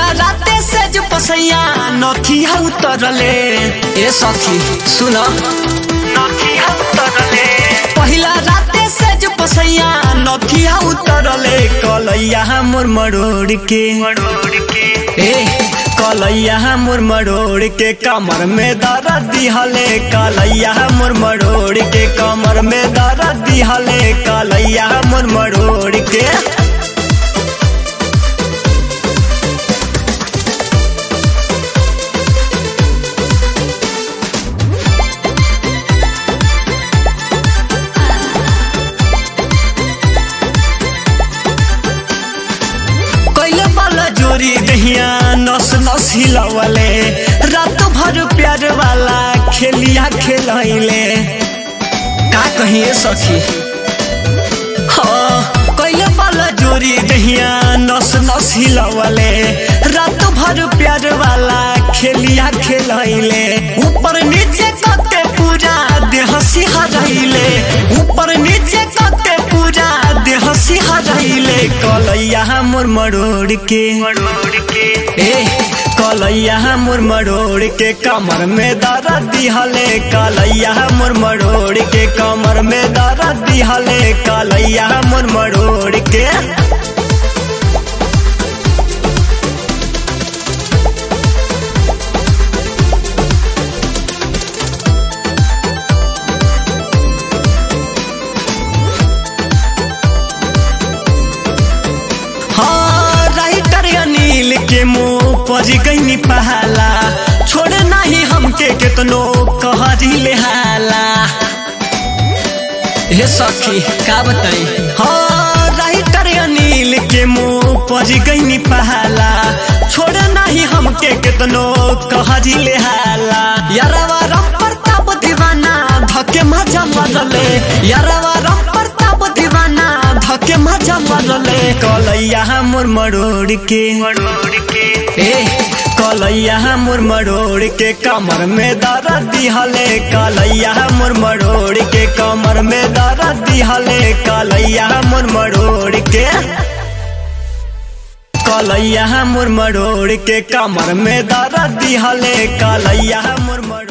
पहिला राते से जो पसैया नथिया उतरले ए सखी सुन नथिया उतरले पहिला राते से जो पसैया नथिया उतरले कलैया मोर मरोड़ के ए कलैया मोर मरोड़ के कमर में दर्द दिहले कलैया मोर मरोड़ के कमर में दर्द दिहले कलैया मोर मरोड़ के कैले वाला जोरी दहिया नस नस हिलवले रात भर प्यार वाला खेलिया खेलैले का कहिए सखी हाँ कैले वाला जोरी दहिया नस नस हिलवले रात भर प्यार वाला खेलिया खेलैले ऊपर नीचे कते पूरा देह सिहरैले ऊपर नीचे कते पूरा देह सिहरैले कलैया मोर मरोड़ के ए कलैया मोर मरोड़ के कमर में दर्द दिहले कलैया मोर मरोड़ के कमर में दर्द दिहले कलैया मोर मरोड़ के हाँ राइटर अनिल के मुंह पर गई पहला छोड़ नहीं हमके केतनो कहरी ले हाला हे सखी का बताई हाँ राइटर अनिल के मुंह पर गई पहला छोड़ नहीं हमके केतनो कहरी ले हाला यारवा राम प्रताप दीवाना धके मजा मरले यारवा राम प्रताप दीवाना धके मजा मरले कलैया मोर मरोड़ के ए कलैया मोर मरोड़ के कमर में दर्द दिहले कलैया मोर मरोड़ के कमर में दर्द दिहले कलैया मोर मरोड़ के कलैया मोर मरोड़ के कमर में दर्द दिहले कलैया मोर मरोड़